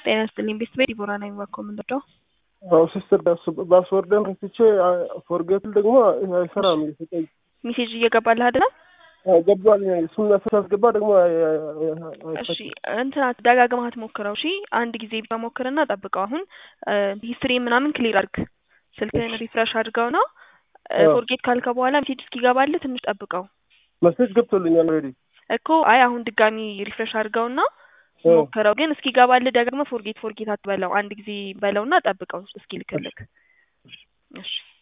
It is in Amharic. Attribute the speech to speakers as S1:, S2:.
S1: ጤና ይስጥልኝ ቤተሰቤ ዲቦራ ነኝ። እባክዎ ምንድን ነው?
S2: አዎ ሲስተር ፓስወርድን ረስቼ ፎርጌትን ደግሞ አይሰራም እየሰጠኝ
S1: ሜሴጅ እየገባልህ አይደለም?
S2: ገባል እሱን ሳስገባ ደግሞ
S1: እሺ እንትና ደጋግመህ አትሞክረው። እሺ አንድ ጊዜ ብቻ ሞክርና ጠብቀው። አሁን ሂስትሪ ምናምን ክሊር አድርግ። ስልክህን ሪፍሬሽ አድርገው ነው ፎርጌት ካልከ በኋላ ሜሴጅ እስኪገባልህ ትንሽ ጠብቀው
S2: መሴጅ ገብቶልኛል ኦልሬዲ
S1: እኮ። አይ አሁን ድጋሚ ሪፍሬሽ አድርገውና ሞክረው። ግን እስኪገባልህ ደግሞ ፎርጌት ፎርጌት አትበለው። አንድ ጊዜ በለውና ጠብቀው እስኪልክልክ። እሺ